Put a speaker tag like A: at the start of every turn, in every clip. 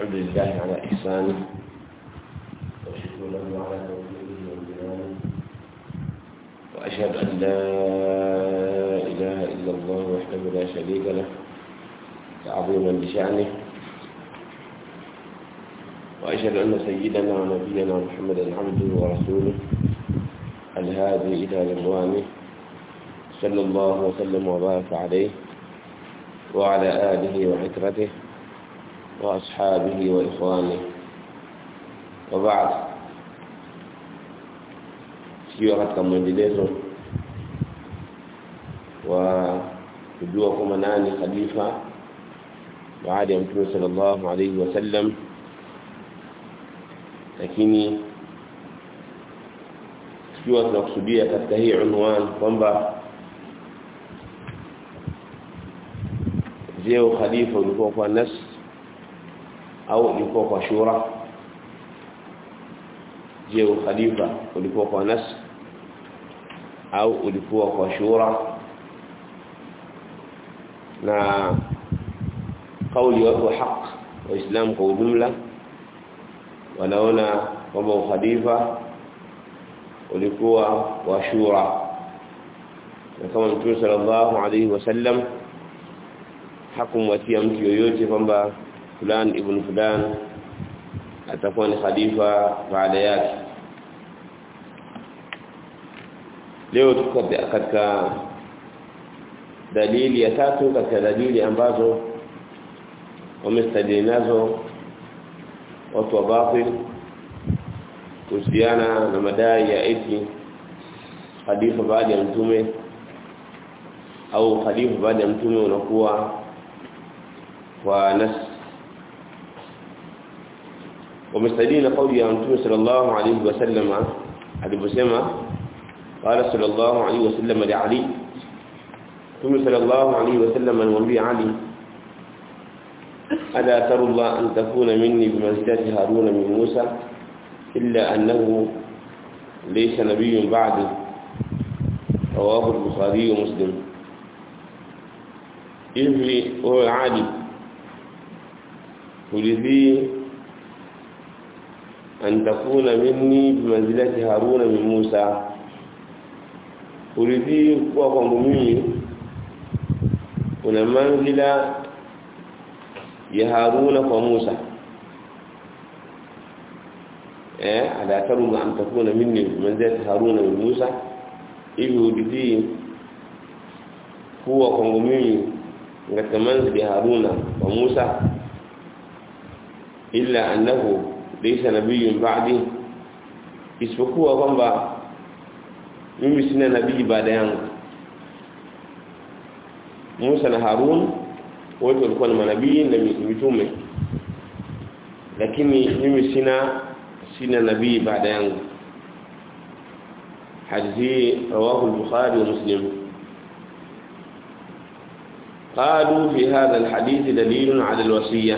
A: الحمد لله على إحسانه وشكر له على توفيقه وامتنانه وأشهد أن لا إله إلا الله وحده لا شريك له تعظيما لشأنه وأشهد أن سيدنا ونبينا محمدا عبده ورسوله الهادي إلى رضوانه صلى الله وسلم وبارك عليه وعلى آله وعترته وأصحابه وإخوانه وبعد tukiwa katika mwendelezo wa kujua kwamba nani khalifa baada ya mtume sallallahu alaihi wasallam lakini tukiwa tunakusudia katika hii unwan kwamba je ukhalifa ulikuwa kwa nas au ulikuwa kwa shura je ukhalifa ulikuwa kwa nas au ulikuwa kwa shura na kauli watu wa haq waislamu kwa ujumla wanaona kwamba ukhalifa ulikuwa wa shura na kama mtume sallallahu alaihi wasallam hakumwatia mtu yoyote kwamba fulan ibn fulan atakuwa ni khalifa baada yake leo tuko katika dalili ya tatu katika dalili ambazo wamestadili nazo watu wa batil kuhusiana na madai ya eti khalifa baada ya mtume au khalifa baada ya mtume unakuwa kwa nas wamestadili kauli ya mtume sallallahu alayhi wasallam aliposema qala sallallahu alayhi wasallam li ali mtume sallallahu alayhi wasallam alimwambia ali ألا ترى الله أن تكون مني بمنزلة هارون من موسى إلا أنه ليس نبي بعده رواه البخاري ومسلم hivi wewe Ali ulidhi an takuna minni bimanzilati Haruna min Musa ulidhi kuwa kwangu mimi una manzila ya Haruna kwa Musa eh ala taruma an takuna minni bimanzilati Haruna min Musa hivi ulidhi kuwa kwangu mimi katika manzili ya Haruna wa Musa illa annahu laysa nabiyyun ba'di isipokuwa kwamba mimi sina nabii baada yangu Musa na Harun wote walikuwa ni manabii na mitume lakini mimi sina sina nabii baada yangu hadithi rawahu al-Bukhari wa Muslim قالوا في هذا الحديث دليل على الوصية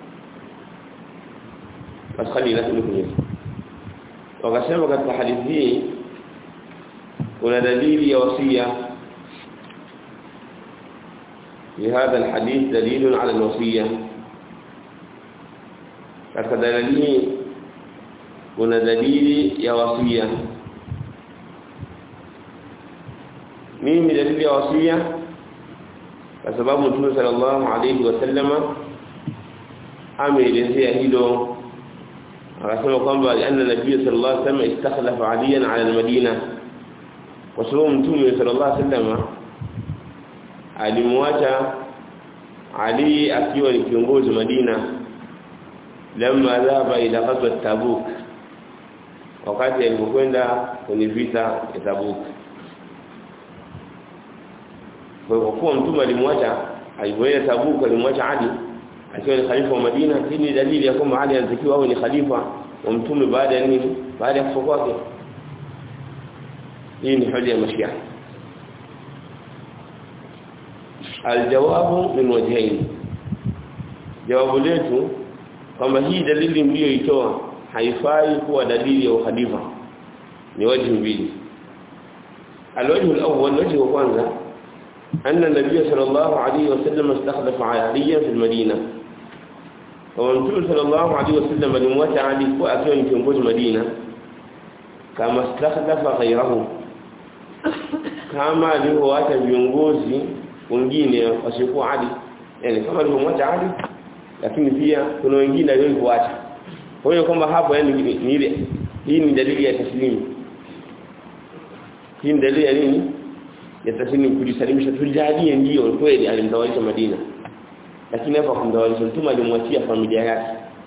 A: بس خلينا نقول wakasema katika hadithi hii kuna dalili ya wasia في هذا الحديث دليل على الوصية katika dalili hii kuna dalili ya wasia nini dalili ya wasia kwa sababu Mtume sallallahu alayhi wasallama ameelezea hilo akasema kwamba anna nabii sallallahu alayhi wasallam istakhlafa aliyan ala almadina kwa sababu Mtume sallallahu alayhi wasallama alimwacha Ali akiwa ni kiongozi Madina lamma dhaba ila ghazwat Tabuk wakati alipokwenda kwenye vita ya Tabuk kwa hivyo kuwa mtume alimwacha alipoenda Tabuk alimwacha Ali akiwa ni khalifa wa Madina hii ni dalili ya kwamba Ali anatakiwa awe ni khalifa wa mtume baada ya nini baada ya kufa kwake hii ni hoja ya mashia aljawabu min wajhain jawabu letu kwamba hii dalili mliyoitoa haifai kuwa dalili ya ukhalifa ni wajhi mbili alwajhu alawwal wajhi wa kwanza أن النبي صلى الله عليه وسلم استخلف عليا في المدينة kwa mtume sallallahu alaihi wasallam alimwacha Ali kwa akiwa ni kiongozi Madina kama stakhlafa ghayrahu kama alivyoacha viongozi wengine wasiokuwa Ali yani kama alivyomwacha Ali lakini pia kuna wengine aliokuacha kwa hiyo kwamba hapo yani ni ile hii ni dalili ya taslimu hii ni dalili ya nini ya taslimu kujisalimisha tujalie ndio kweli alimtawalisha Madina lakini hapa kumtawalisha mtume alimwachia familia yake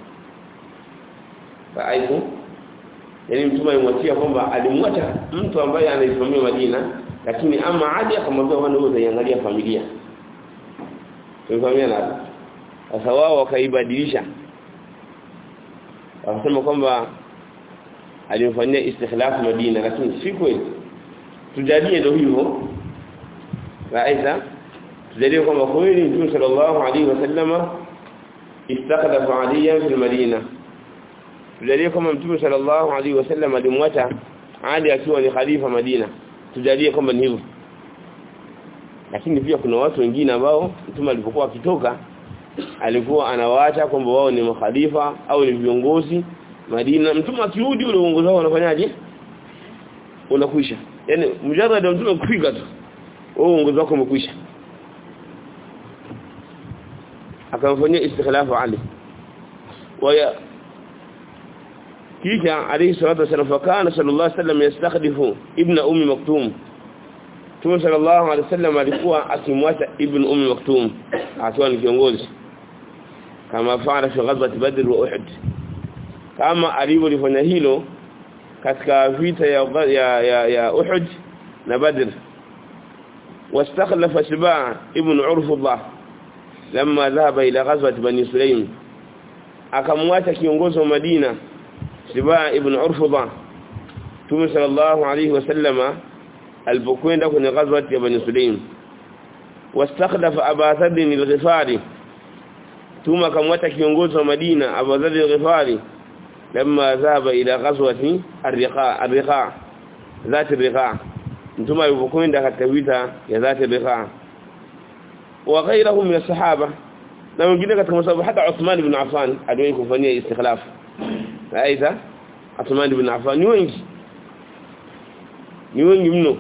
A: faaifu yani mtume alimwachia kwamba alimwacha mtu ambaye anaisimamia Madina lakini ama aje akamwambia wana wewe utaiangalia familia tumefahamia na sasa wao wakaibadilisha wakasema kwamba alimfanyia istikhlaf Madina lakini si kweli tujalie ndio hivyo Aidha tujalie kwamba kweli Mtume sallallahu alaihi wasallama istakhlafa aliyan fil Madina tujalie kwamba Mtume sallallahu alaihi wasallam alimwacha Ali akiwa ni khalifa Madina tujalie kwamba ni hivyo lakini pia kuna watu wengine ambao Mtume alipokuwa akitoka alikuwa anawaacha kwamba wao ni makhalifa au ni viongozi Madina mtume akirudi ule uongozi wao unafanyaje unakwisha yani mjarrad mtume kufika tu wao uongozi wako umekwisha akamfanyia istikhlafu Ali waya kisha alayhi salatu wasallam fakana sallallahu alayhi wasallam yastakhdifu ibn ummi maktum Mtume sallallahu alayhi wasallam alikuwa akimwacha ibn ummi maktum akiwa ni kiongozi kama faala fi ghazwat badr wa uhud kama alivyofanya hilo katika vita ya ya ya, ya uhud na badr واستخلف شباع ابن عرفضة لما ذهب إلى غزوة بني سليم akamwacha kiongozi wa Madina Shibaa ibn Urfudha Mtume sallallahu alayhi wasallama alipokwenda kwenye ghazwat ya Bani Sulaim wastakhlafa Abu Dharr al-Ghifari Mtume akamwacha kiongozi wa Madina Abu Dharr al-Ghifari لما ذهب إلى غزوة الرقاع الرقاع ذات الرقاع Mtume alipokwenda katika vita ya ذات الرقاع وغيرهم من الصحابه na wengine katika masababu hata Uthman ibn Affan aliwahi kufanyia istikhlaf aidha Uthman ibn Affan ni wengi ni wengi mno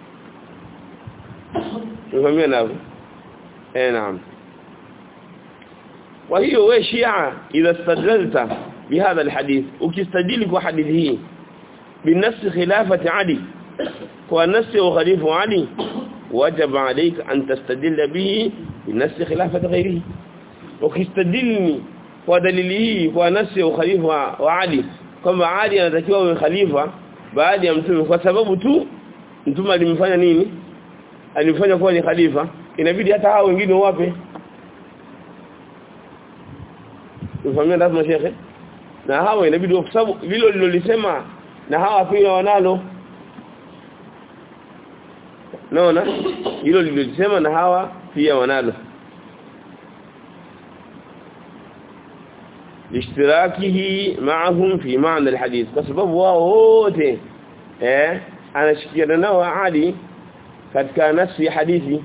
A: tunafahamia nao eh naam kwa hiyo wewe Shia idha istadlalta bihadha alhadith ukistadili kwa hadithi hii binafsi khilafati Ali kwa nafsi wa khalifu Ali wajib عليك أن تستدل به بنفس خلافة غيره ukistadilni kwa dalili hii kwa nafsi ya ukhalifa wa Ali kwamba Ali anatakiwa awe khalifa baada ya mtume kwa sababu tu mtume alimfanya nini alimfanya kuwa ni khalifa inabidi hata hao wengine wape ufahamia lazima shekhe na hao inabidi kwa sababu vile lilolisema na hawa pia wanalo naona hilo lilolisema na hawa pia wanalo لاشتراكه معهم في معنى الحديث كسبب wote eh anashikiana nao Ali katika nafsi ya hadithi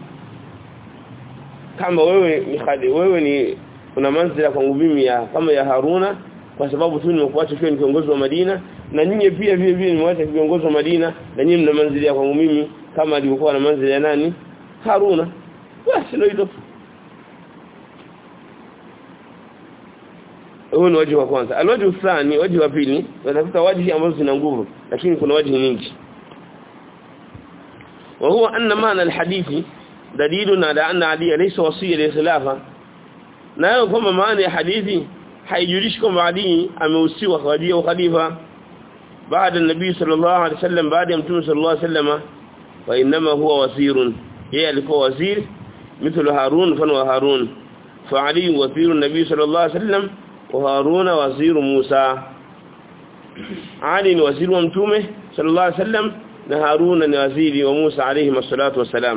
A: kama wewe ni khali wewe ni una manzila kwangu mimi ya kama ya Haruna kwa sababu tu nimekuacha kwa kiongozi wa Madina na nyinyi pia vile vile nimewaacha kiongozi wa Madina na nyinyi mna manzila kwangu mimi kama alivyokuwa na manzila ya nani Haruna basi ndio hilo huo ni wajibu wa kwanza alwaji thani wajibu wa pili watafuta wajibu ambazo zina nguvu lakini kuna wajibu nyingi وهو أن معنى الحديث دليل على أن علي ليس وصيا للخلافة nayo kwamba maana ya hadithi haijulishi kwamba Ali ameusiwa khadia khalifa baada ya nabii sallallahu alaihi wasallam baada ya mtume sallallahu alaihi wasallam wa inma huwa wasirun yeye alikuwa waziri mithlu harun fa harun fa ali wazirun nabii sallallahu alaihi wasallam وهارون وزير موسى علي وزير ومتومه صلى الله عليه وسلم وهارون وزير وموسى عليهم الصلاة والسلام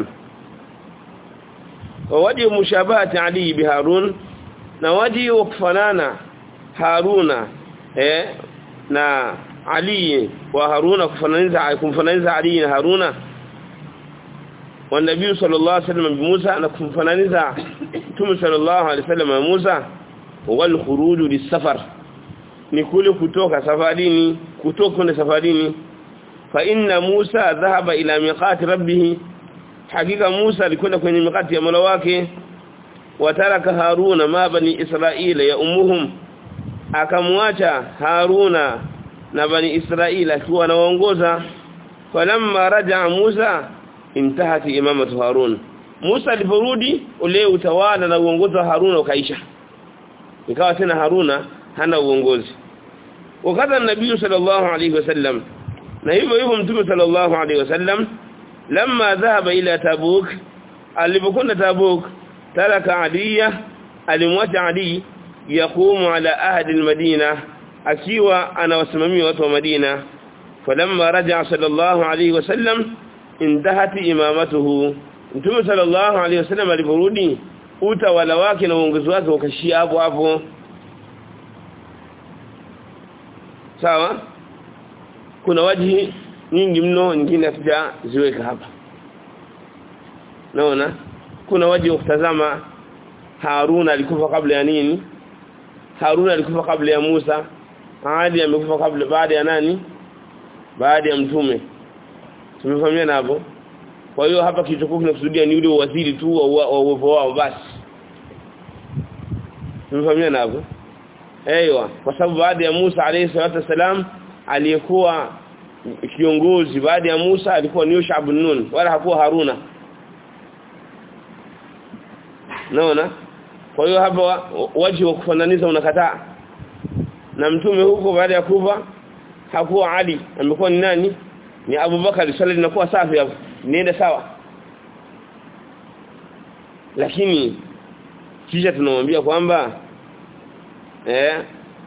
A: ووجه مشابهة علي بهارون نوجه وكفنانا هارون eh na Ali wa Haruna kufananiza kumfananiza Ali na Haruna wa Nabii sallallahu alaihi wasallam bi Musa na kumfananiza Mtume sallallahu alaihi wasallam na Musa wal khuruj lisafar ni kule kutoka safarini kutoka kwenda safarini fa inna Musa dhahaba ila miqati rabbih hakika Musa alikwenda kwenye mikati ya Mola wake wataraka Haruna ma bani Israila ya umuhum akamwacha Haruna na bani Israila akiwa anawaongoza falamma raja Musa intahati imamatu Harun Musa aliporudi ule utawala na uongozi wa Haruna ukaisha ikawa tena Haruna hana uongozi wakati nabii sallallahu alayhi wasallam na hivyo hivyo mtume sallallahu alayhi wasallam lamma dhahaba ila tabuk alipokwenda tabuk taraka aliya alimwacha ali yaqumu ala ahdi almadina akiwa anawasimamia watu wa Madina falamma raja'a sallallahu alayhi wasallam intahat imamatuhu mtume sallallahu alayhi wasallam aliporudi utawala wake na uongozi wake ukashia hapo hapo sawa kuna wajihi nyingi mno nyingine hatujaziweka hapa naona kuna wajihi wa kutazama Haruna alikufa kabla ya nini Haruna alikufa kabla ya Musa Ali amekufa kabla baada ya nani baada ya mtume tumefahamiana hapo kwa hiyo hapa kilichokuwa kinakusudia ni ule waziri tu wa uwepo wao basi tumefahamiana hapo Ewa kwa sababu baada ya Musa alayhi salatu wasalam aliyekuwa kiongozi baada ya Musa alikuwa ni Yusha ibn Nun wala hakuwa Haruna naona kwa hiyo hapa waji wa kufananiza unakataa na mtume huko baada ya kufa hakuwa Ali amekuwa ni nani ni Abu Bakar swali linakuwa safi hapo niende sawa lakini kisha tunamwambia kwamba eh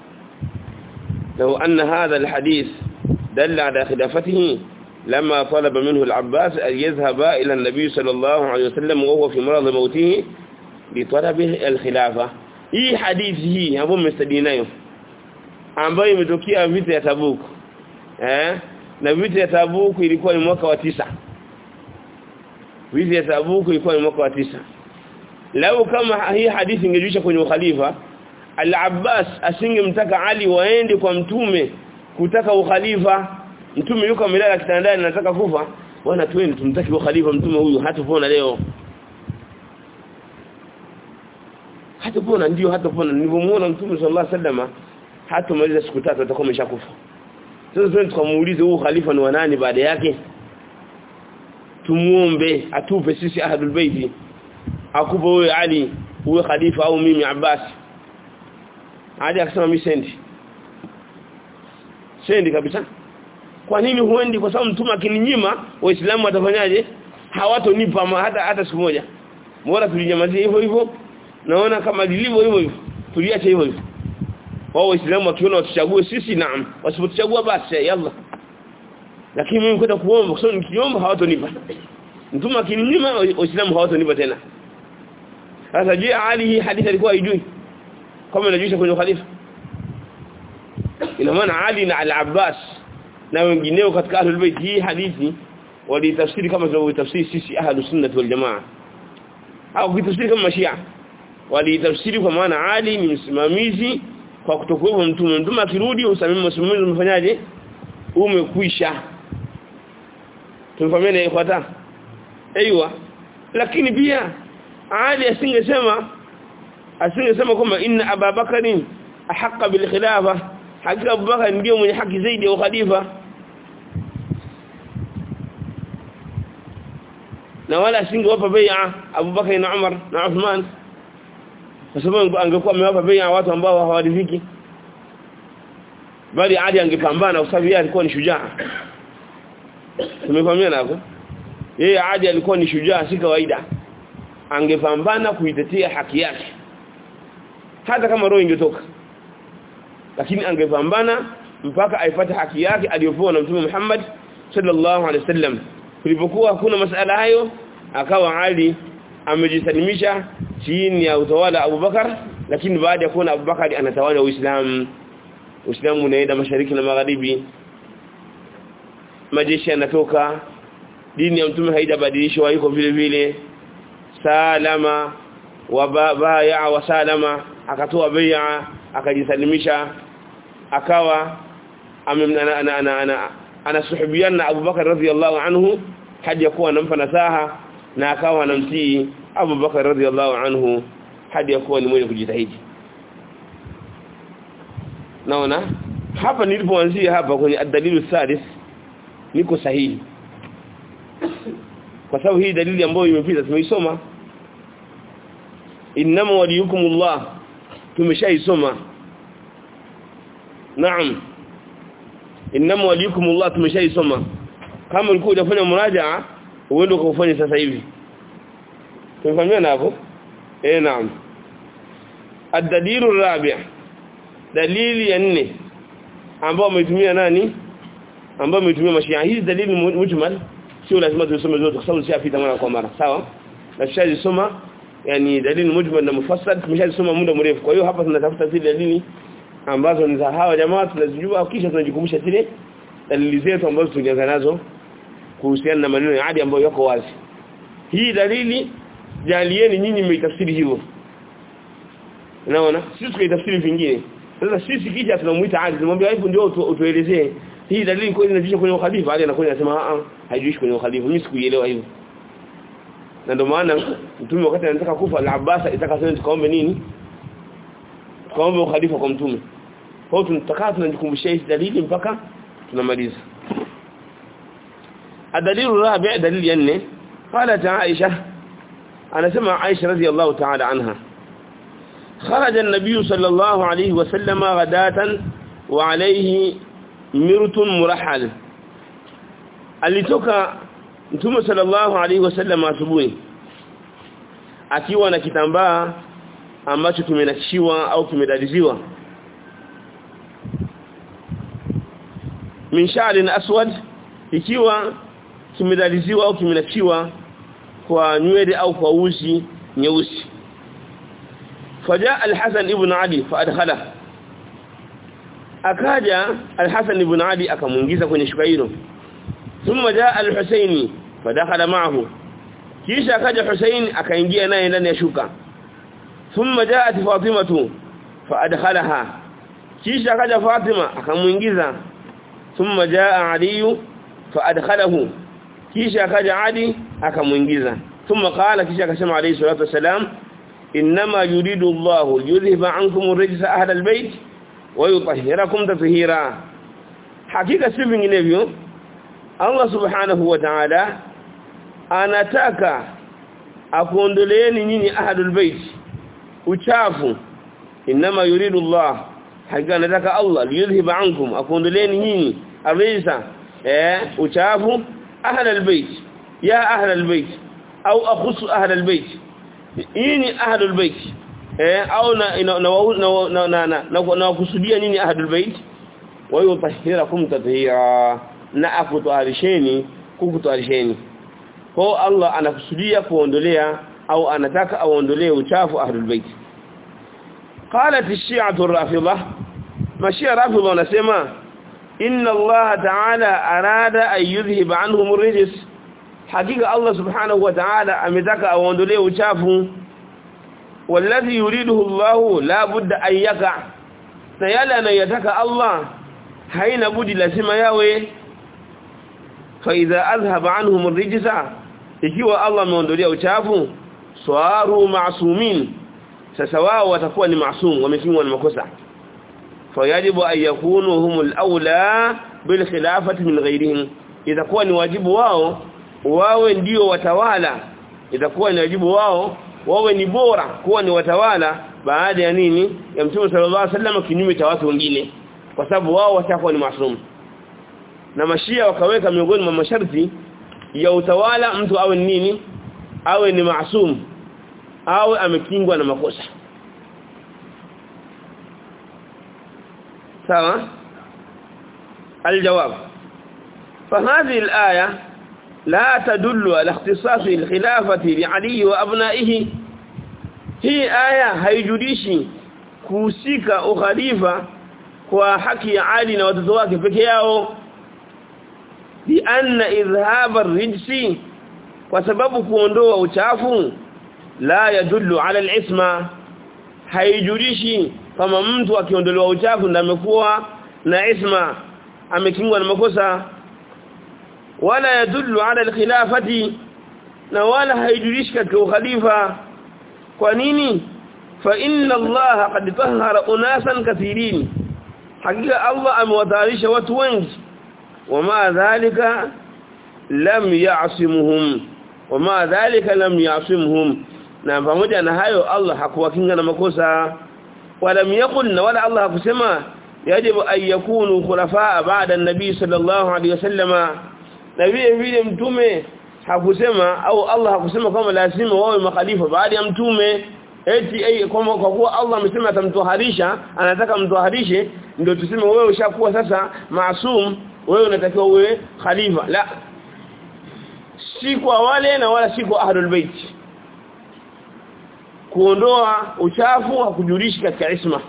A: لو أن هذا الحديث دل على خلافته لما طلب منه العباس أن يذهب إلى النبي صلى الله عليه وسلم وهو في مرض موته لطلبه الخلافة hii hadithi hii ambayo mmestadinayo ambayo imetokea vita ya Tabuk eh na vita ya Tabuk ilikuwa ni mwaka wa tisa vita ya Tabuk ilikuwa ni mwaka wa tisa lau kama hii hadithi ingejuisha kwenye ukhalifa Al-Abbas asingemtaka Ali waende kwa mtume kutaka ukhalifa mtume yuko amelala kitandani anataka kufa bwana twende tumtaki ukhalifa mtume huyu hatupona leo hatupona ndio hatupona nilipomuona mtume sallallahu alaihi wasallam hatumaliza siku tatu atakuwa ameshakufa sasa twende tukamuulize huyu khalifa ni wa nani baada yake tumuombe atupe sisi ahlul baiti akupe wewe Ali uwe khalifa au mimi Abbas hadi akasema mimi sendi sendi kabisa kwa nini huendi kwa sababu mtume akininyima waislamu watafanyaje hawatonipa hata hata siku moja bora tulinyamazia hivyo hivyo naona kama lilivyo hivyo hivyo tuliache hivyo hivyo wao waislamu wakiona watuchague sisi naam wasipotuchagua basi yalla lakini mimi kwenda kuomba kwa sababu nikiomba hawatonipa mtume akininyima waislamu hawatonipa tena sasa je Ali hii hadithi alikuwa haijui kama inajuisha kwenye khalifa ina maana Ali na Al-Abbas na wengineo katika ahlul bait hii hadithi walitafsiri kama tunavyotafsiri sisi ahlus sunnah wal jamaa au kitafsiri kama mashia walitafsiri kwa maana Ali ni msimamizi kwa kutokuwa mtume mtume akirudi usamimi msimamizi umefanyaje umekwisha tumefahamiana ikhwata aiywa lakini pia Ali asingesema asingesema kwamba inna ababakarin ahqa bil khilafa hakika abubakar ndio mwenye haki zaidi ya khalifa na wala asingewapa bai'a abubakar na umar na uthman kwa sababu angekuwa amewapa bai'a watu ambao hawaridhiki bali ali angepambana kwa sababu yeye alikuwa ni shujaa tumefahamiana hapo yeye ali alikuwa ni shujaa si kawaida angepambana kuitetea haki yake hata kama roho ingetoka lakini angepambana mpaka aipate haki yake aliyopewa na Mtume Muhammad sallallahu alaihi wasallam kulipokuwa hakuna masala hayo akawa Ali amejisalimisha chini ya utawala Abu Bakar lakini baada ya kuona Abu Bakar anatawala Uislamu Uislamu unaenda mashariki na magharibi majeshi yanatoka dini ya mtume haijabadilishwa yuko vile vile salama wa baya wa salama akatoa bai'a akajisalimisha akawa anasuhubiana na Abu Bakar radhiyallahu anhu hadi yakuwa anampa nasaha na akawa anamtii Abu Bakar radhiyallahu anhu hadi yakuwa ni mwenye kujitahidi naona hapa nilipoanzia hapa kwenye adalilu sadis niko sahihi kwa sababu hii dalili ambayo imepita tumeisoma inma waliyukumullah tumeshaisoma naam inma waliyukumullah tumeshaisoma kama ulikuwa unafanya murajaa uende ukafanye sasa hivi tumefahamiana hapo eh naam الدليل الرابع dalili ya nne ambao umetumia nani ambao umetumia mashia hizi dalili mujmal sio lazima tusome zote kwa sababu sishapita mara kwa mara sawa na tushazisoma yani dalili mujmal na mufassal tumeshazisoma muda mrefu kwa hiyo hapa tunatafuta zile dalili ambazo ni za hawa jamaa tunazijua kisha tunajikumbusha zile dalili zetu ambazo tulianza nazo kuhusiana na maneno ya adi ambayo yako wazi hii dalili jalieni nyinyi mmeitafsiri hivyo unaona sisi tukaitafsiri vingine sasa sisi kisha tunamuita adi tunamwambia hebu ndio utuelezee hii dalili kweli inajuisha kwenye ukhalifa ali anakuja anasema a haijuishi kwenye ukhalifa mimi sikuielewa hivyo na ndio maana mtume wakati anataka kufa al-Abbas itaka sema tukaombe nini tukaombe ukhalifa kwa mtume kwa hiyo tunataka tunajikumbusha hizi dalili mpaka tunamaliza الدليل الرابع دليل ينه قالت عائشة أنا سمع عائشة رضي الله تعالى عنها خرج النبي صلى الله عليه وسلم غداة وعليه مرت مرحل alitoka mtume sallallahu alaihi wasallam asubuhi akiwa na kitambaa ambacho kimenakishiwa au kimedadiziwa min sha'rin aswad ikiwa kimedaliziwa au kimenakishiwa kwa nywele au kwa uzi nyeusi faja al-Hasan ibn Ali faadkhala akaja al-Hasan ibn Ali akamuingiza kwenye shuka hilo thumma jaa al-Husaini fadakhala ma'ahu kisha akaja Husain akaingia naye ndani ya shuka thumma jaat Fatimatu faadkhalaha kisha akaja Fatima akamuingiza thumma jaa Ali faadkhalahu kisha akaja Ali akamuingiza thumma qala kisha akasema alayhi salatu wasalam inma yuridu Allahu yudhhiba ankum ar-rijsa ahla al-bayt wa yutahhirakum tatheera hakika si vinginevyo Allah subhanahu wa ta'ala anataka akuondoleeni nyinyi ahadul bait uchafu inma yuridu Allah hakika anataka Allah yudhhiba ankum akuondoleeni nyinyi arisa eh uchafu ahlul bait ya ahlul bait au akhusu ahlul bait nyinyi ahlul bait eh au na na na na na kusudia nyinyi ahlul bait wa yutahhirakum tatheera na akutwarisheni kukutwarisheni kwa Allah anakusudia kuondolea au anataka aondolee uchafu ahlul bait qalat ash-shi'atu ar-rafidha mashia rafidha wanasema inna Allah ta'ala arada an yudhhiba anhum ar-rijs hakika Allah subhanahu wa ta'ala ametaka aondolee uchafu walladhi yuriduhu Allah la budda an yaka na yale anayotaka Allah haina budi lazima yawe فاذا اذهب عنهم الرجس ikiwa Allah ameondolea uchafu swaru ma'sumin sasa wao watakuwa ni maasum wamefungwa na makosa fayajibu an yakunu humul aula bil khilafati min ghayrihim itakuwa ni wajibu wao wawe ndio watawala itakuwa ni wajibu wao wawe ni bora kuwa ni watawala baada ya nini ya mtume sallallahu alaihi wasallam kinyume cha watu wengine kwa sababu wao watakuwa ni maasum na mashia wakaweka miongoni mwa masharti ya utawala mtu awe nini awe ni maasum awe amekingwa na makosa sawa الجواب فهذه الآية لا تدل على اختصاص الخلافة لعلي وأبنائه هي آية haijudishi kuhusika ukhalifa kwa haki ya Ali na watoto wake peke yao bianna idhhab ar-rijsi kwa sababu kuondoa uchafu
B: la yadullu ala al-isma haijulishi kama mtu akiondolewa uchafu ndio amekuwa na isma amekingwa na makosa wala yadullu ala al-khilafati na wala haijulishi katika ukhalifa kwa nini fa inna Allah qad tahhara unasan kathirin hakika Allah amewatayarisha watu wengi wama dhalika lam ya'simuhum wama dhalika lam ya'simuhum na pamoja na hayo Allah hakuwakinga na makosa wala yakul wala Allah hakusema yajibu an yakunu khulafaa ba'da an-nabi sallallahu alayhi wasallama na vile vile mtume hakusema au Allah hakusema kama lazima wawe makhalifa baada ya mtume eti ay, kwa kwa kuwa Allah amesema atamtoharisha anataka mtoharishe ndio tuseme wewe ushakuwa sasa maasum wewe unatakiwa uwe khalifa la si kwa wale na wala si kwa ahlul bait kuondoa uchafu hakujulishi katika isma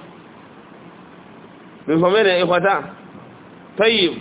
B: mfamene ikhwata tayib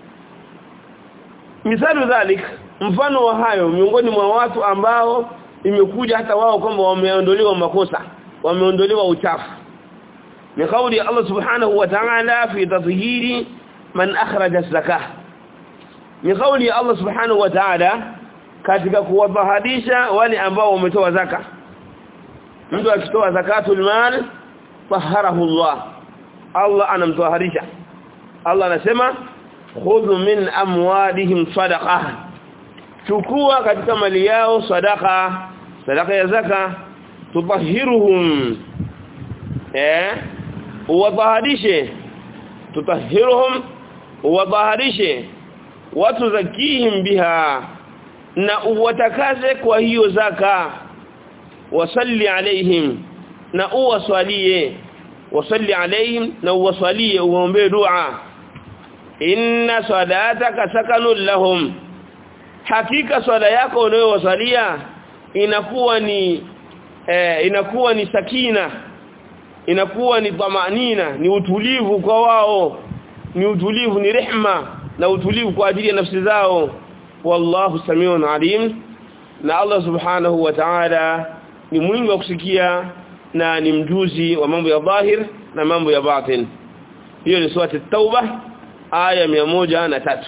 B: misalu dhalik mfano wa hayo miongoni mwa watu ambao imekuja hata wao kwamba wameondolewa makosa wameondolewa uchafu ni kauli ya Allah subhanahu wa ta'ala fi tathhiri man akhraja zakah ni kauli ya Allah subhanahu wa ta'ala katika kuwatahadisha wale ambao wametoa zaka mtu akitoa zakatul mal taharahu Allah Allah anamtoharisha Allah anasema khudhu min amwalihim sadaqah chukua katika mali yao sadaka sadaka ya zaka tutahiruhum eh uwadhaharishe tutahiruhum uwadhaharishe watu zakihim biha na uwatakaze kwa hiyo zaka wasalli alaihim na uwaswalie wasalli alaihim na uwaswalie uombe dua inna salataka sakanul lahum hakika swala yako unayowasalia inakuwa ni eh, inakuwa ni sakina inakuwa ni dhamanina ni utulivu kwa wao ni utulivu ni rehma na utulivu kwa ajili ya nafsi zao wallahu samiun alim na Allah subhanahu wa ta'ala ni mwingi wa kusikia na ni mjuzi wa mambo ya dhahir na mambo ya batin hiyo ni sura at-tauba aya 103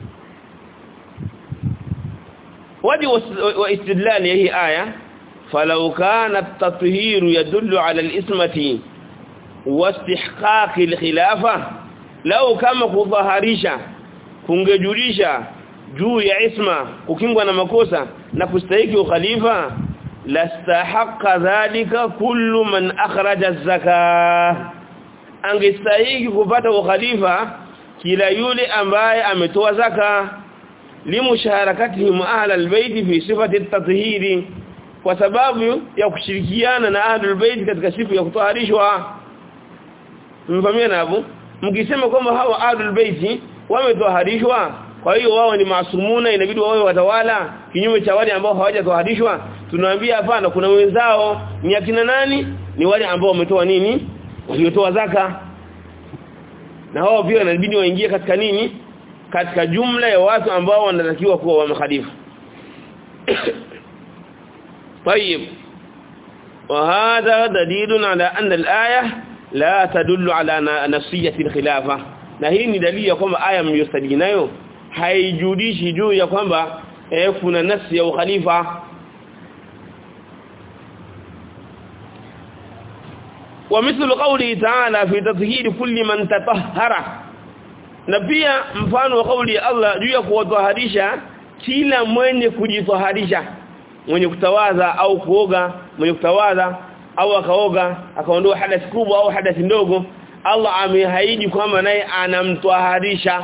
B: وجه واستدلال هي آية فلو كان التطهير يدل على الإسمة واستحقاق الخلافة لو كما kudhaharisha kungejulisha juu ya isma kukingwa na makosa na kustahiki ukhalifa lastahaqqa dhalika kullu man akhraja az-zakah angestahiki kupata ukhalifa kila yule ambaye ametoa zaka limusharakatihim ahla albayt fi sifati at-tathhir kwa sababu ya kushirikiana na ahlul bayt katika sifa ya kutoharishwa mfamia hapo mkisema kwamba hawa ahlul bayt wametoharishwa kwa hiyo wao ni maasumuna inabidi wawe watawala kinyume cha wale ambao hawajatoharishwa tunawaambia hapana kuna wenzao ni akina nani ni wale ambao wametoa nini waliotoa zaka na hao pia inabidi waingie katika nini katika jumla ya watu ambao wanatakiwa kuwa wamkhalifu طيب وهذا دليل على أن الآية لا تدل على نفسية الخلافة na hii ni dalili ya kwamba aya mliyostadili nayo haijudishi juu ya kwamba eh, kuna nafsi ya ukhalifa ومثل قوله تعالى في تطهير كل من تطهر na pia mfano wa kauli ya Allah juu ya kuwataharisha kila mwenye kujitaharisha mwenye kutawadha au kuoga mwenye kutawadha au akaoga akaondoa hadathi kubwa au hadathi ndogo Allah amehaidi kwamba naye anamtaharisha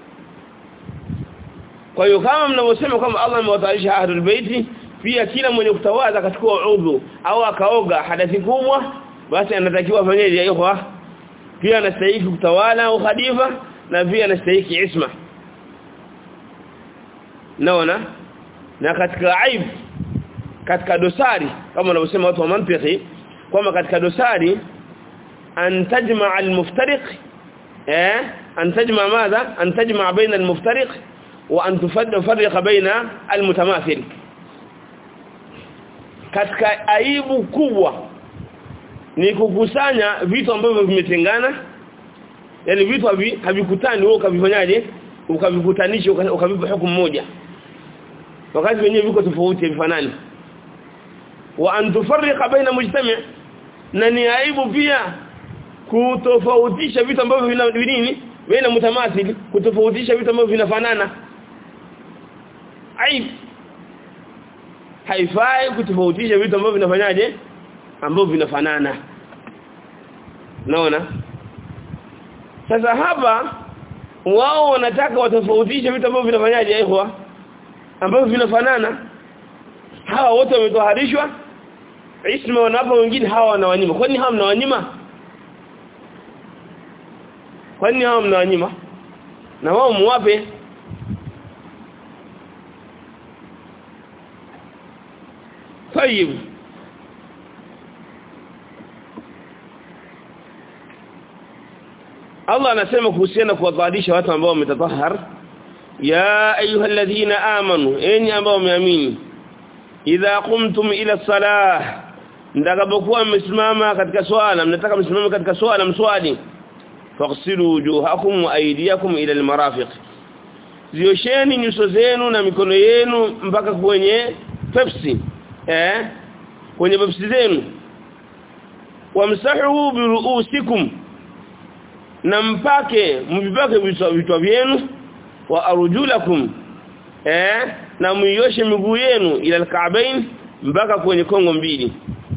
B: kwa hiyo kama mnavyosema kwamba Allah amewataharisha ahlul baiti pia kila mwenye kutawadha akachukua udhu au akaoga hadathi kubwa basi anatakiwa afanyeje ya ikhwa pia anastahili kutawala au khalifa na pia anastahili isma naona na katika aib katika dosari kama wanavyosema watu wa mantiki kwamba katika dosari an tajma' al-muftariq eh an tajma' madha an tajma' baina al-muftariq wa an tufarriq baina al-mutamathil katika aibu kubwa ni kukusanya vitu ambavyo vimetengana yani vitu havikutani wewe ukavifanyaje ukavikutanisha ukavipa hukumu moja wakati wenyewe viko tofauti vifanani wa an tufarriqa baina mujtami' na ni aibu pia kutofautisha vitu ambavyo vina nini baina mutamathil kutofautisha vitu ambavyo vinafanana aibu haifai kutofautisha vitu ambavyo vinafanyaje ambavyo vinafanana naona sasa hapa wao wanataka watofautishe vitu ambavyo vinafanyaje ikhwa ambavyo vinafanana hawa wote wametoharishwa isma wanapa wengine hawa wanawanyima kwani hawa mnawanyima kwani hawa mnawanyima na wao muwape طيب Allah anasema kuhusiana kuwadhalisha watu ambao wametatahhar ya ayyuhalladhina amanu enyi ambao wameamini idha qumtum ila salah ndakapokuwa mmesimama katika swala mnataka msimame katika swala mswali faghsilu wujuhakum wa aydiyakum ila almarafiq ziosheni nyuso zenu na mikono yenu mpaka kwenye pepsi eh kwenye pepsi zenu wamsahu biruusikum na mpake mvipake vichwa vyenu wa arjulakum eh na muioshe miguu yenu ila alka'bain mpaka kwenye kongo mbili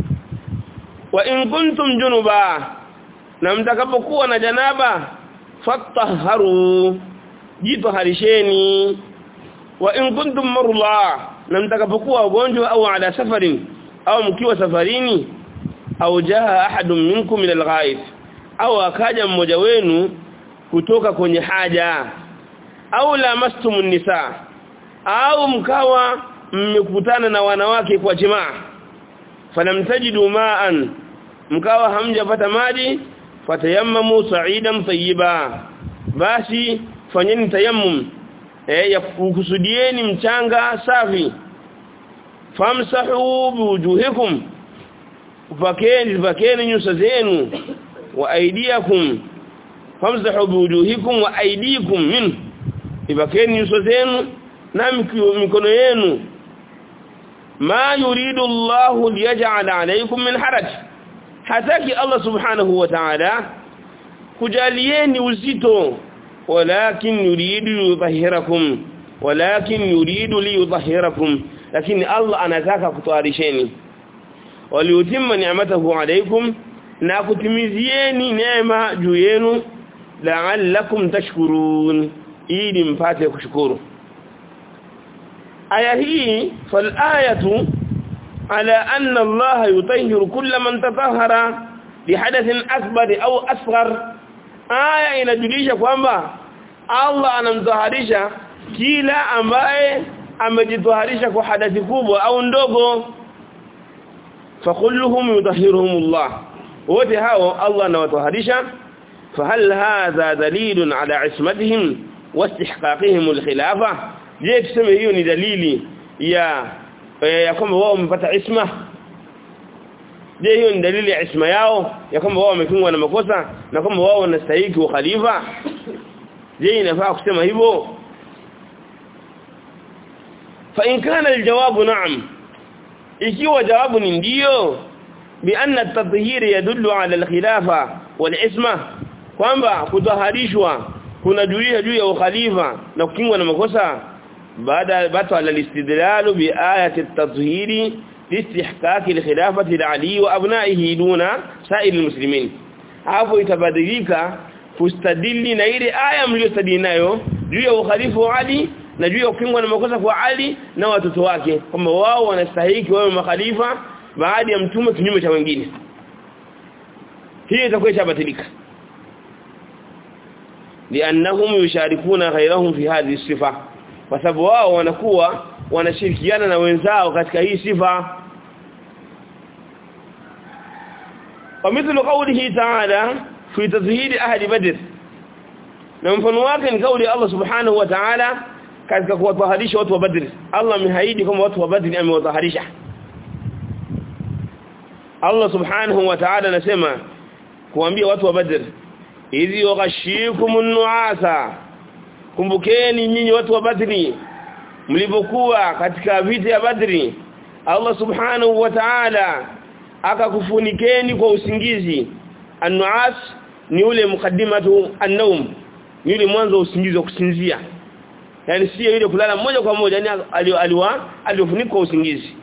B: wa in kuntum junuba na mtakapokuwa na janaba fatahharu jitoharisheni wa in kuntum marla na mtakapokuwa wagonjwa au ala safarin au mkiwa safarini au jaa ahadun minkum min alghaib au akaja mmoja wenu kutoka kwenye haja au lamastumun nisa au mkawa mmekutana na wanawake kwa jamaa falamtajidu ma'an mkawa hamjapata maji fatayammamu sa'idan tayyiba basi fanyeni tayammum eh ya kukusudieni mchanga safi famsahu biwujuhikum upakeni pakeni nyuso zenu wa aidiakum famsahu biwujuhikum wa aidikum min ipakeni nyuso zenu na mikono yenu ma yuridu Allahu liyaj'ala alaykum min haraj hataki Allah subhanahu wa ta'ala kujalieni uzito walakin yuridu yudhhirakum walakin yuridu liyudhhirakum lakini Allah anataka kutwarisheni waliutimma ni'matahu alaykum na kutimizieni neema juu yenu la'allakum tashkurun ili mpate kushukuru aya hii fal ayatu ala anna Allah yutahhiru kulla man tatahhara bihadathin akbar au asghar aya inajulisha kwamba Allah anamtaharisha kila ambaye amejitaharisha kwa hadathi kubwa au ndogo fakulluhum yutahhiruhumullah wote hao Allah anawataharisha fahal hadha dalilun ala ismatihim wastihqaqihim alkhilafa je tuseme hiyo ni dalili ya ya kwamba wao wamepata isma je hiyo ni dalili ya isma yao ya kwamba wao wamefungwa na makosa na kwamba wao wanastahili ukhalifa je inafaa kusema hivyo fa in kana aljawabu na'am ikiwa jawabu ni ndio bi anna at-tathhir yadullu ala al-khilafa wal-isma kwamba kutaharishwa kuna julia juu ya ukhalifa na kukingwa na makosa baada bata al-istidlal bi ayati at-tathhir listihqaq al-khilafati li wa abna'ihi duna sa'ir al-muslimin hapo itabadilika kustadili na ile aya mliyostadili nayo juu ya ukhalifa wa Ali na juu ya kukingwa na makosa kwa Ali na watoto wake kwamba wao wanastahili wawe makhalifa baada ya mtume kinyume cha wengine hii itakuwa ishabatilika liannahum yusharikuna ghayrahum fi hadhihi sifa kwa sababu wao wanakuwa wanashirikiana na wenzao katika hii sifa ومثل قوله تعالى في تزهيد أهل بدر na mfano wake ni kauli Allah subhanahu wa ta'ala katika kuwataharisha watu wa Badr Allah amehaidi kwamba watu wa Badr amewataharisha Allah subhanahu wa ta'ala anasema kuambia watu wa Badr idhi yaghashikumun nuasa kumbukeni nyinyi watu wa Badri mlipokuwa katika vita ya Badri Allah subhanahu wa ta'ala akakufunikeni kwa usingizi an-nuas ni ule mukaddimatu an-nawm ni ule mwanzo wa usingizi wa kusinzia yani sio ile kulala moja kwa moja yani aliwa aliofunikwa kwa usingizi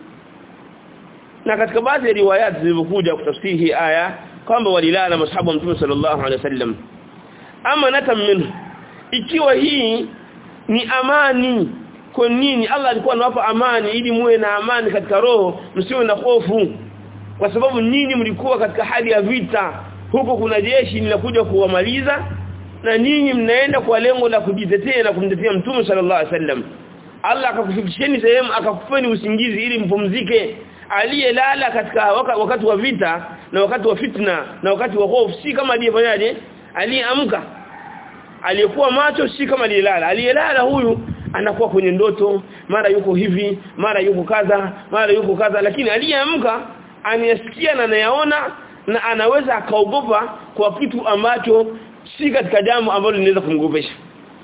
B: na katika baadhi ya riwayat zilizokuja kutafsiri hii aya kwamba walilala mashabu wa Mtume sallallahu alaihi wasallam ama natam minhu ikiwa hii ni amani kwa nini Allah alikuwa anawapa amani ili muwe na amani katika roho msiwe na hofu kwa sababu nyinyi mlikuwa katika hali ya vita huko kuna jeshi linakuja kuwamaliza na nyinyi mnaenda kwa lengo la kujitetea na kumtetea mtume sallallahu alaihi wasallam Allah akakufikisheni sehemu akakupeni usingizi ili mpumzike aliyelala katika waka, wakati wa vita na wakati wa fitna na wakati wa hofu si kama aliyefanyaje aliyeamka aliyekuwa macho si kama aliyelala aliyelala huyu anakuwa kwenye ndoto mara yuko hivi mara yuko kadha mara yuko kadha lakini aliyeamka anayasikia na anayaona na anaweza akaogopa kwa kitu ambacho si katika jambo ambalo linaweza kumgopesha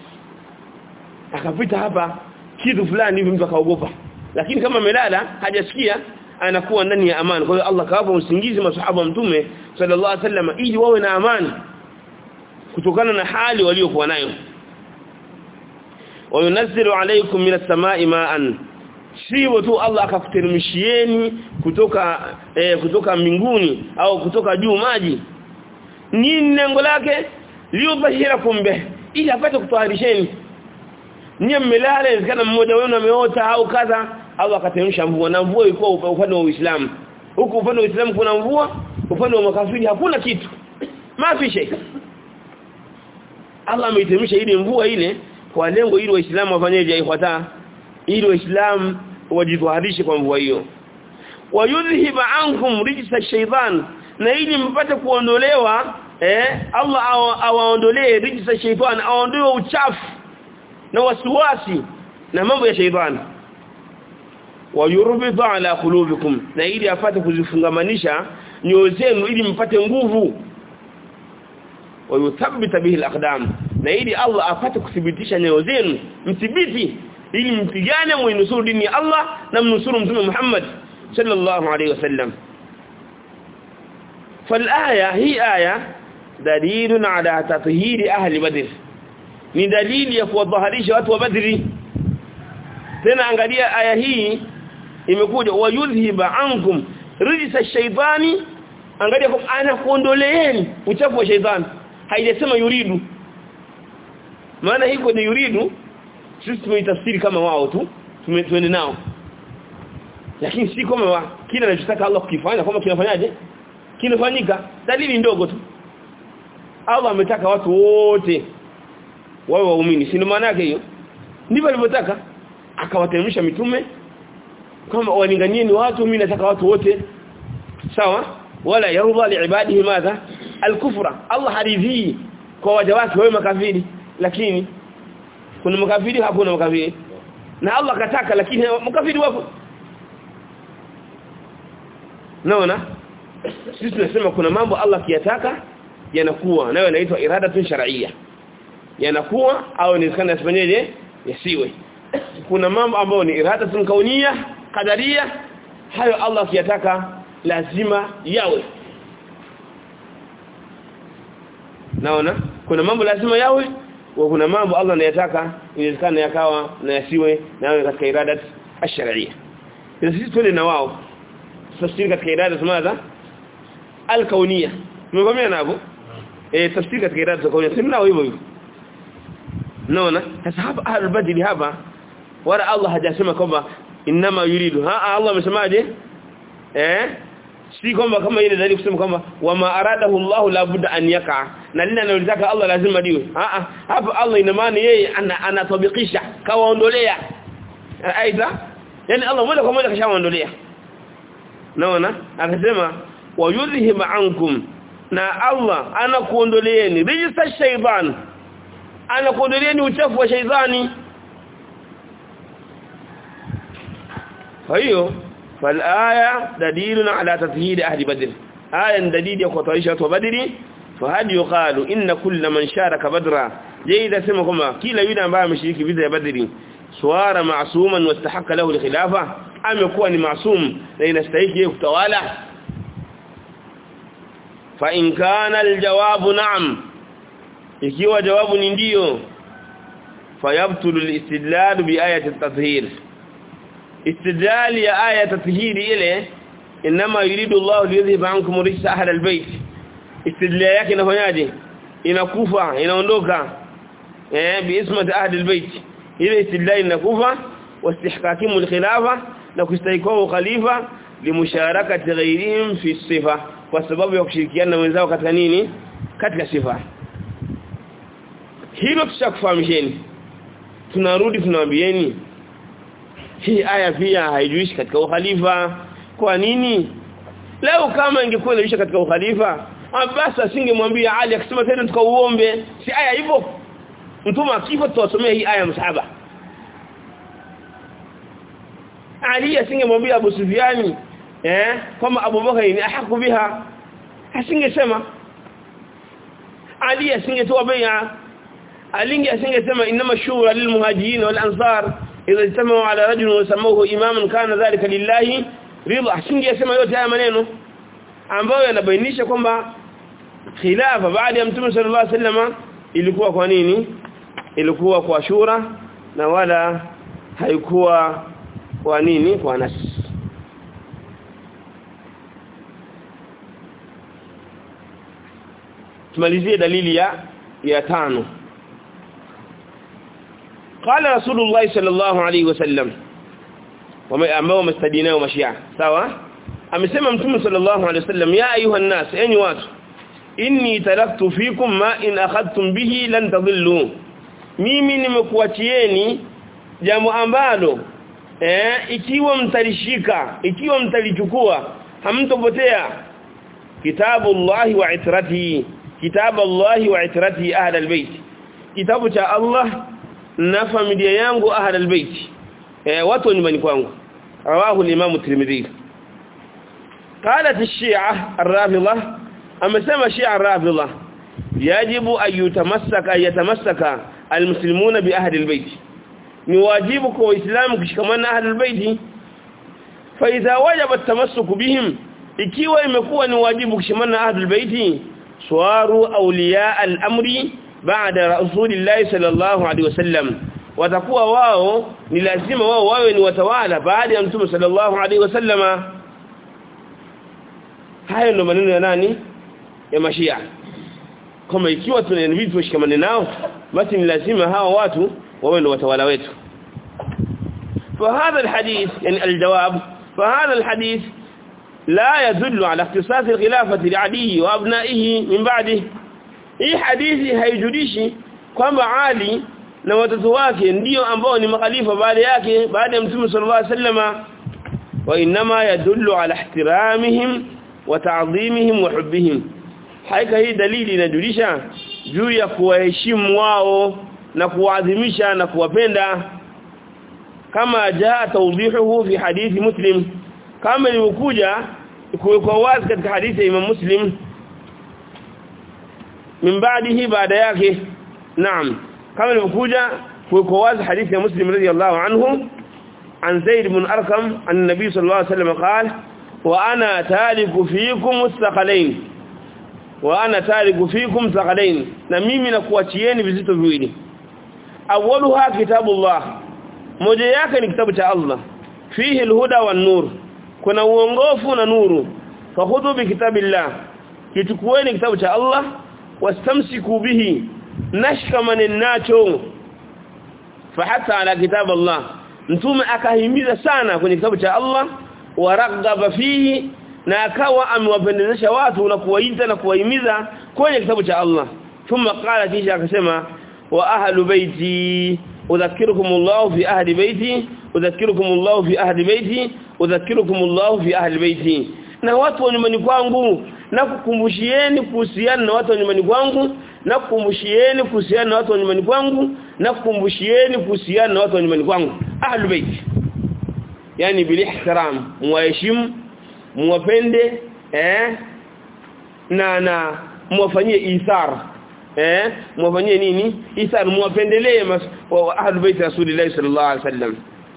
B: akapita hapa kitu fulani hivi mtu akaogopa lakini kama amelala hajasikia anakuwa ndani ya amani kwa hiyo Allah kawapa usingizi masahaba mtume sallallahu alaihi wasallam ili wawe na amani kutokana na hali waliokuwa nayo wayunazzilu alaykum minas samai ma'an sio tu Allah akakuteremshieni kutoka eh, kutoka mbinguni au kutoka juu maji nini lengo lake liubashirakum bih ili apate kutwaharisheni nyie mmelala inawezekana mmoja wenu ameota au kadha au akateremsha mvua na mvua ilikuwa upande wa Uislamu huku upande wa Uislamu kuna mvua upande wa makafiri hakuna kitu mafi shay Allah ameiteremsha ile mvua ile kwa lengo ili waislamu wafanyeje ifuata ili waislamu wajidhahirishe kwa mvua hiyo wayudhhiba ankum rijsa shaytan na ili mpate kuondolewa eh Allah awaondolee rijsa shaytan aondoe uchafu na wasiwasi na mambo ya shaytan wayurbidha ala qulubikum na ili apate kuzifungamanisha nyoyo zenu ili mpate nguvu wayuthabbita bihi alaqdam na ili Allah apate kuthibitisha nyoyo zenu mthibiti ili mpigane muinusuru dini ya Allah na mnusuru mtume Muhammad sallallahu alayhi wasallam فالآية هي آية دليل على تطهير أهل بدر ni dalili ya kuwadhaharisha watu wa Badri tena angalia aya hii imekuja wayudhhiba ankum rijsa shaytani angalia kwa anakuondoleeni uchafu wa shaytani haijasema yuridu maana hiko ni yuridu sisi tumeitafsiri kama wao tu tuende nao lakini si kama wa kile anachotaka Allah kukifanya kama kinafanyaje kinafanyika dalili ndogo tu Allah ametaka watu wote wawe waumini si maana yake hiyo ndivyo alivyotaka akawateremsha mitume kama walinganyeni watu mimi nataka watu wote sawa wala yarudha liibadihi madha alkufra Allah haridhi kwa waja wake wawe makafiri lakini kuna makafiri hakuna makafiri na Allah kataka lakini makafiri wapo naona sisi tunasema kuna mambo Allah kiyataka yanakuwa nayo yanaitwa iradatun shar'iyya yanakuwa au inawezekana yasifanyeje yasiwe kuna mambo ambayo ni iradatun kauniyya qadariya hayo Allah akiyataka lazima yawe naona kuna mambo lazima yawe wa kuna mambo Allah anayataka inawezekana yakawa na yasiwe nayo katika iradat ash-shar'iyya sisi twende na wao tafsiri katika iradat madha al-kauniyya tumekwambia nabo eh tafsiri katika iradat al-kauniyya sisi nao hivyo hivyo naona sasa hapa al-badili hapa wala Allah hajasema kwamba inma yuridu ha Allah amesemaje eh si kwamba kama ile dalili kusema kwamba wama aradahu Allah la budda an yaka na lile analotaka Allah lazima diwe a a hapa Allah ina maana yeye anatabikisha kawaondolea aidha yani Allah moja kwa moja kashawaondolea naona akasema wayudhhib ankum na Allah anakuondoleeni rijsa shaytan anakuondoleeni uchafu wa shaytani kwa hiyo فالآية دليل على تطهير أهل بدر آية دليل يقطعيشة بدر فهل يقال إن كل من شارك بدرا جيدا سمكما كلا يدى أنباء مشريك بذر بدر سوار معصوما واستحق له الخلافة أم يكون معصوم لأن استيك يكتوالا فإن كان الجواب نعم ikiwa jawabu ni ndio fayabtulu al-istidlal bi ayati at-tathhir istidlal ya aya tathhir ile inma yuridu Allah liyudhhib ankum rijsa ahli al-bayt istidlal yake inafanyaje inakufa inaondoka eh bi ismati ahli al-bayt ile istidlal inakufa wastihkakimu al-khilafa na kustaikwa khalifa limusharakati ghayrihim fi sifa kwa sababu ya kushirikiana na wenzao katika nini katika sifa hilo tushakufahamisheni tunarudi tunawaambieni hii aya pia haijuishi katika ukhalifa kwa nini leo kama ingekuwa inajuisha katika ukhalifa basi asingemwambia Ali akisema tena tukauombe si aya hivyo mtume akifa tuwasomea hii aya msahaba Ali asingemwambia Abu Sufyani eh kama Abu Bakar ni ahaku biha asingesema Ali asingetoa bai'a alingi asingesema inama shura lilmuhajirin wal ansar idha ijtamau ala rajul wa samahu imaman kana dhalika lillahi ridha asingesema yote haya maneno ambayo yanabainisha kwamba khilafa baada ya mtume sallallahu alaihi wasallam ilikuwa kwa nini ilikuwa kwa shura na wala haikuwa kwa nini kwa nas tumalizie dalili ya ya tano قال رسول الله صلى الله عليه وسلم ambao mastadinao mashia sawa amesema mtume sallallahu alaihi wasallam ya ayuha nas enyi watu inni taraktu fikum ma in akhadtum bihi lan tadhillu mimi nimekuachieni jambo ambalo eh ikiwa mtalishika ikiwa mtalichukua hamtopotea kitabu Allah wa itrati kitabu Allah wa itrati ahli albayt kitabu cha Allah na familia yangu ahli albayt eh watu nyumbani kwangu rawahu al-imam tirmidhi قالت الشيعة الرافضة أما سمى الشيعة الرافضة يجب أن يتمسك أن يتمسك المسلمون بأهل البيت نواجبك وإسلامك كمان أهل البيت فإذا وجب التمسك بهم ikiwa imekuwa ni wajibu kushikamana ahlul baiti swaru awliya al-amri ba'da rasulillahi sallallahu alaihi wasallam watakuwa wao ni lazima wao wawe ni watawala baada ya mtume sallallahu alaihi wasallama hayo ndo maneno ya nani ya mashia kama ikiwa tunanibidi tushikamane nao basi ni lazima hawa watu wawe ndo watawala wetu فهذا الحديث يعني الجواب فهذا الحديث لا يدل على اختصاص الخلافة لعلي وابنائه من بعده hii hadithi haijulishi kwamba Ali na watoto wake ndio ambao ni makhalifa baada yake baada ya Mtume sallallahu alaihi wasallama wa inma yadullu ala ihtiramihim wa ta'dhimihim wa hubbihim haika hii dalili inajulisha juu ya kuwaheshimu wao na kuwaadhimisha na kuwapenda kama jaa tawdihuhu fi hadithi muslim kama ilivyokuja kuwekwa wazi katika hadithi ya Imam Muslim min baadihi baada yake naam kama ilivyokuja kuwekwa wazi hadithi ya Muslim radiyallahu anhu عن زيد بن أرقم عن النبي صلى الله عليه وسلم قال وأنا تارك فيكم الثقلين وأنا تارك فيكم ثقلين نميمي نكواتيين vizito viwili awwaluha kitabullah moja yake ni kitabu cha Allah fihi alhuda wan nur kuna uongofu na nuru fakhudhu bi kitabillah kitukueni kitabu cha Allah wastamsiku bihi nashkamane nacho fahatta ala kitab Allah mtume akahimiza sana kwenye kitabu cha Allah waraghaba fihi na akawa amewapendezesha watu na kuwaita na kuwahimiza kwenye kitabu cha Allah thumma qala kisha akasema wa ahlu baiti udhakirukum Allah fi ahli baiti udhakirukum Allah fi ahli baiti udhakirukum Allah fi ahli baiti na watu wa nyumbani kwangu na kukumbushieni kuhusiana na watu wa nyumbani kwangu na kukumbushieni kuhusiana na watu wa nyumbani kwangu na kukumbushieni kuhusiana na watu wa nyumbani kwangu ahlul bait yani bilihtiram muwaheshimu muwapende eh na na muwafanyie isar eh muwafanyie nini isar muwapendelee ahlul bait rasulillah sallallahu alaihi wasallam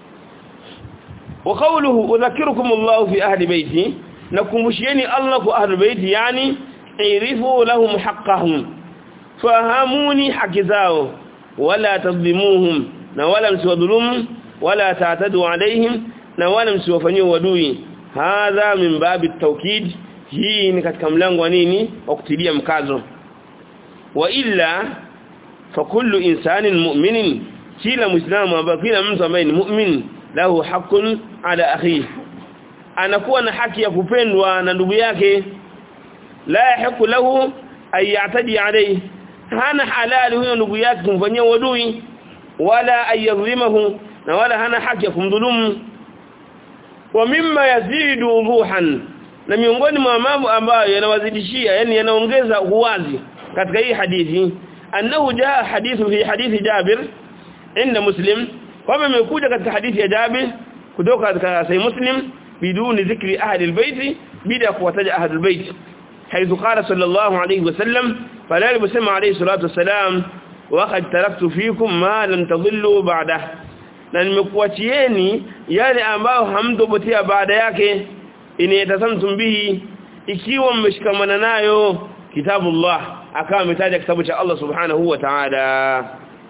B: وقوله اذكركم الله في اهل بيتي nakumbushieni Allah kwa ahlul bait yani irifu lahum haqqahum fahamuni haki zao wala tadhimuhum na wala msiwadhulumu wala ta'tadu alaihim na wala msiwafanyie wadui hadha min babi tawkid hii ni katika mlango wa nini wa kutilia mkazo wa illa fa kullu insanin mu'minin kila muislamu ambaye kila mtu ambaye ni mu'min lahu haqqun ala akhihi anakuwa na haki ya kupendwa na ndugu yake la yahiqu lahu ay ya'tadi alayhi hana halali huyo ndugu yake kumfanyia wadui wala ayadhlimahu na wala hana haki ya kumdhulumu wa mimma yazidu wuduhan na miongoni mwa mambo ambayo yanawazidishia yani yanaongeza uwazi katika hii hadithi annahu jaa hadithu fi hadithi Jabir inda Muslim kama imekuja katika hadithi ya Jabir kutoka katika Sahih Muslim بدون ذكر أهل البيت بدا قوتج أهل البيت حيث قال صلى الله عليه وسلم فلا يبسم عليه الصلاة والسلام وقد تركت فيكم ما لم تضلوا بعده na nimekuachieni yale ambayo hamtopotea baada yake inayatasamtum bihi ikiwa mmeshikamana nayo kitabullah akawa ametaja kitabu cha Allah subhanahu wa ta'ala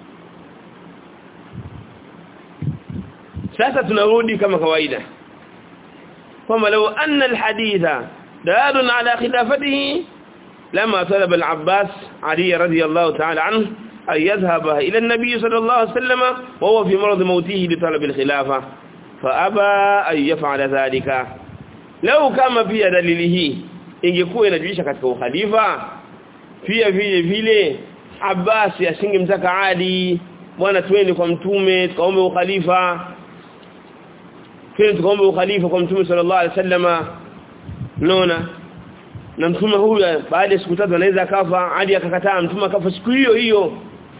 B: sasa tunarudi kama kawaida kwamba لو أن الحديث دال على خلافته لما طلب العباس علي رضي الله تعالى عنه أن يذهب إلى النبي صلى الله عليه وسلم وهو في مرض موته لطلب الخلافة فأبى أن يفعل ذلك لو كما في دليله ingekuwa inajulisha katika ukhalifa pia vile vile Abbas asingemtaka Ali bwana twende kwa mtume tukaombe ukhalifa kile tukaomba ukhalifa kwa mtume sallallahu alaihi wasallama unaona na mtume huyu baada ya siku tatu anaweza akafa hadi akakataa mtume akafa siku hiyo hiyo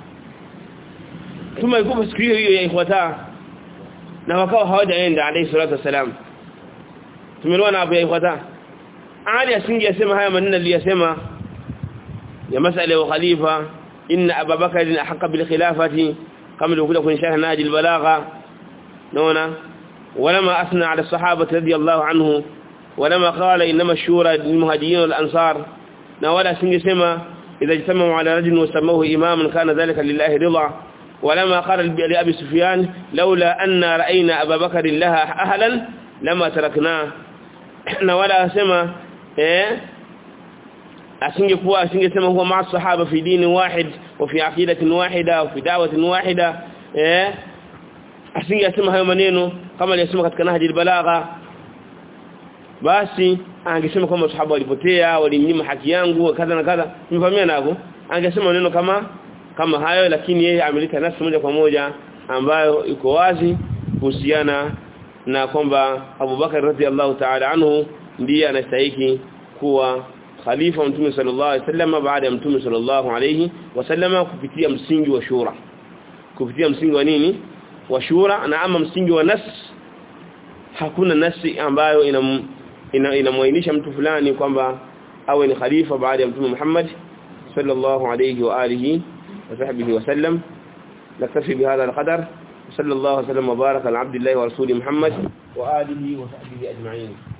B: mtume alikufa siku hiyo hiyo ya ikhwata na wakawa hawajaenda alayhi salatu wasalam tumeelewana hapo ya ikhwata Ali asingesema haya maneno aliyosema ya masala ya khalifa inna ababakar ahqa bil khilafati kama ilivyokuja kwenye sharh naji al-balagha naona ولما أثنى على الصحابة رضي الله عنه ولما قال إنما الشورى للمهاجرين والأنصار ولا سنجسما إذا اجتمعوا على رجل وسموه إماما كان ذلك لله رضا ولما قال لأبي سفيان لولا أن رأينا أبا بكر لها أهلا لما تركناه ولا سما إيه asingekuwa asingesema huwa maa sahaba fi dini wahid wa fi aqidatin wahida wa fi da'watin wahida eh asingesema hayo maneno kama aliyosema katika nahji albalagha basi angesema kwamba sahaba walipotea walimnyima haki yangu kadha na kadha nimefahamia nako angesema maneno kama kama hayo lakini yeye ameleta nafsi moja kwa moja ambayo iko wazi kuhusiana na kwamba Abu Bakar radhiallahu ta'ala anhu ndiye anastahili kuwa khalifa mtume sallallahu alaihi wasallam baada ya mtume sallallahu alaihi wasallam kupitia msingi wa shura kupitia msingi wa nini wa shura na ama msingi wa nas hakuna nasi ambayo inam inamwainisha mtu fulani kwamba awe ni khalifa baada ya mtume Muhammad sallallahu alayhi wa alihi wa sahbihi wa sallam naktafi bihadha alqadar sallallahu alaihi wa sallam wa baraka ala abdillahi wa rasuli Muhammad wa alihi wa sahbihi ajma'in